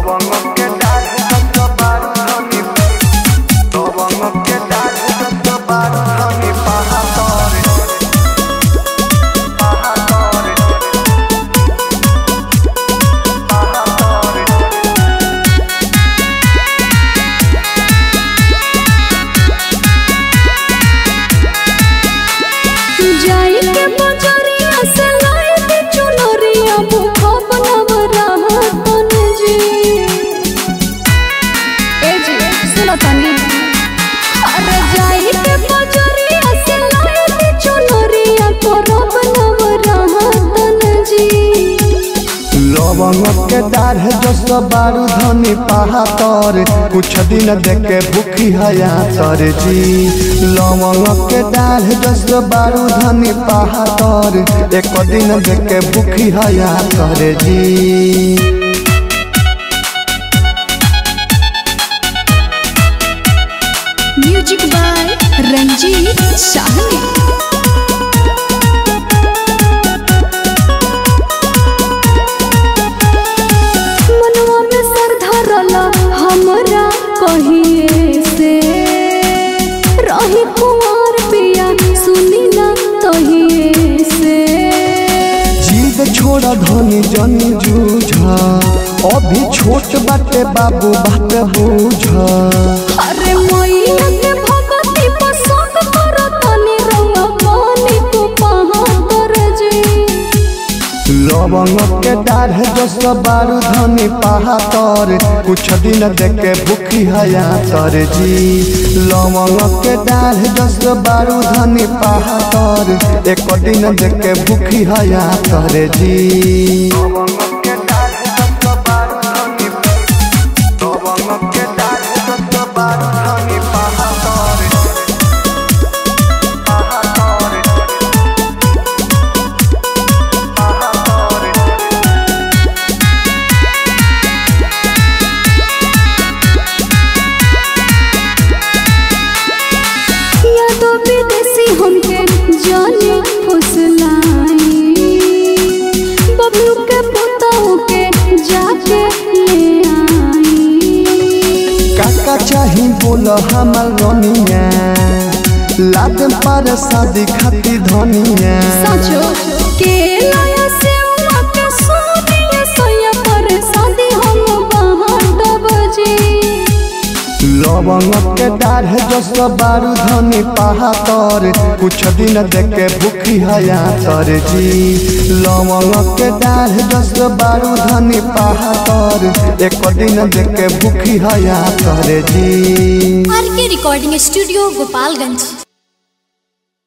लवंग के डाल दस बारू धनी लवंग के डाल दस बारू धनी पहाड़ पहाड़ जाई के बजरिया से लाई के चुनरिया भूखा बनव रहतन जी ए जी सुनो तनी अरे जाई के बजरिया से लाई के चुनरिया तोरा बनव रहतन जी लवंग के डाढ़ जस बारू धनी पहातर कुछ दिन देखे भूखी हया तर जी लवंग के डाढ़ जस बारू धनी पहातर एक दिन देखे भूखी हया तर जी म्यूजिक बाय रंजीत साहनी मनवा में सर धरला हमरा कहिए से रही कुमार पिया सुनी ना तहिए से जीद छोड़ा धनी जनी जूझा अभी छोट बाटे बाबू बात बूझा अरे मैया के भगती पसंद करतनी रंग पानी को पहाड़ जी लवंग के डाढ़ जस बारू धनी पहातर कुछ दिन देखे भूखी हया तर जी लवंग के डाढ़ जस बारू धनी पहातर एक दिन देखे भूखी हया तर जी लवंग के डाढ़ जस बारू धनी लवंग के डाढ़ जस बारू धनी पहातर पहातर या तो विदेशी हमके जाने फुसलाई बबलू के पुतहु के जाके ले आई काका चाही बोल हमर रनिया लाद पर शादी खाती धनिया सचो के लाया से उमा के सोनिया सोया पर शादी हम बाहर बजे लवंग के डाढ़ जस बारू धनी पहातर कुछ दिन देखे भूखी हया तर जी लवंग के डाढ़ जस बारू धनी पहातर एक दिन देखे भूखी हया तर जी आर के रिकॉर्डिंग स्टूडियो गोपालगंज